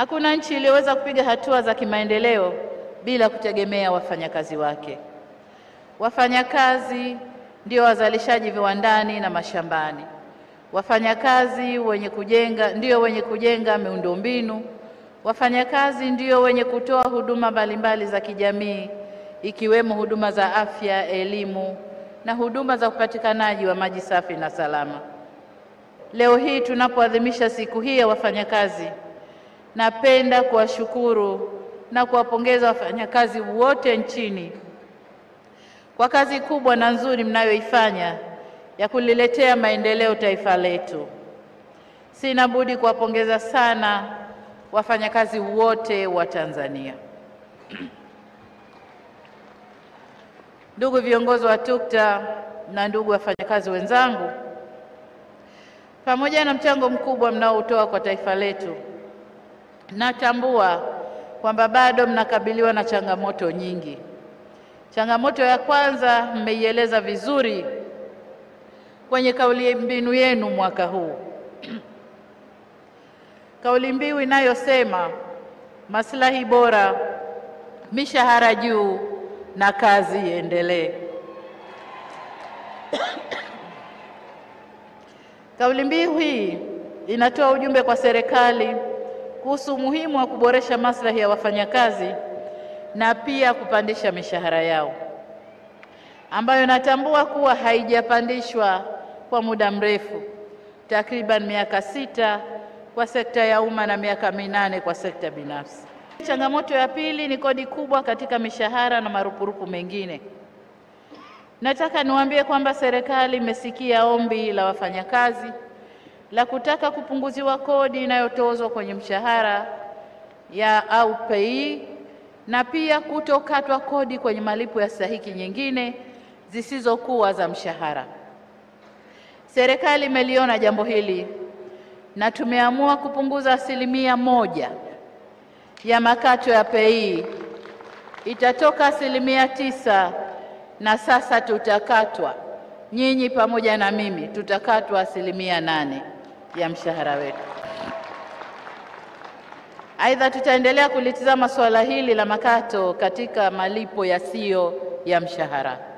Hakuna nchi iliyoweza kupiga hatua za kimaendeleo bila kutegemea wafanyakazi wake. Wafanyakazi ndio wazalishaji viwandani na mashambani. Wafanyakazi wenye kujenga ndio wenye kujenga miundombinu. Wafanyakazi ndio wenye kutoa huduma mbalimbali za kijamii ikiwemo huduma za afya, elimu na huduma za upatikanaji wa maji safi na salama. Leo hii tunapoadhimisha siku hii ya wafanyakazi, napenda kuwashukuru na kuwapongeza wafanyakazi wote nchini kwa kazi kubwa na nzuri mnayoifanya ya kuliletea maendeleo taifa letu. Sina budi kuwapongeza sana wafanyakazi wote wa Tanzania. Ndugu viongozi wa TUCTA na ndugu wafanyakazi wenzangu, pamoja na mchango mkubwa mnaoutoa kwa taifa letu, natambua kwamba bado mnakabiliwa na changamoto nyingi. Changamoto ya kwanza mmeieleza vizuri kwenye kauli mbinu yenu mwaka huu kauli mbiu inayosema maslahi bora, mishahara juu na kazi iendelee. Kauli mbiu hii inatoa ujumbe kwa serikali kuhusu umuhimu wa kuboresha maslahi ya wafanyakazi na pia kupandisha mishahara yao ambayo natambua kuwa haijapandishwa kwa muda mrefu, takriban miaka sita kwa sekta ya umma na miaka minane kwa sekta binafsi. Changamoto ya pili ni kodi kubwa katika mishahara na marupurupu mengine. Nataka niwaambie kwamba serikali imesikia ombi la wafanyakazi la kutaka kupunguziwa kodi inayotozwa kwenye mshahara ya au pei na pia kutokatwa kodi kwenye malipo ya stahiki nyingine zisizokuwa za mshahara. Serikali imeliona jambo hili na tumeamua kupunguza asilimia moja ya makato ya pei, itatoka asilimia tisa na sasa tutakatwa, nyinyi pamoja na mimi tutakatwa asilimia nane ya mshahara wetu. Aidha, tutaendelea kulitizama suala hili la makato katika malipo yasiyo ya mshahara.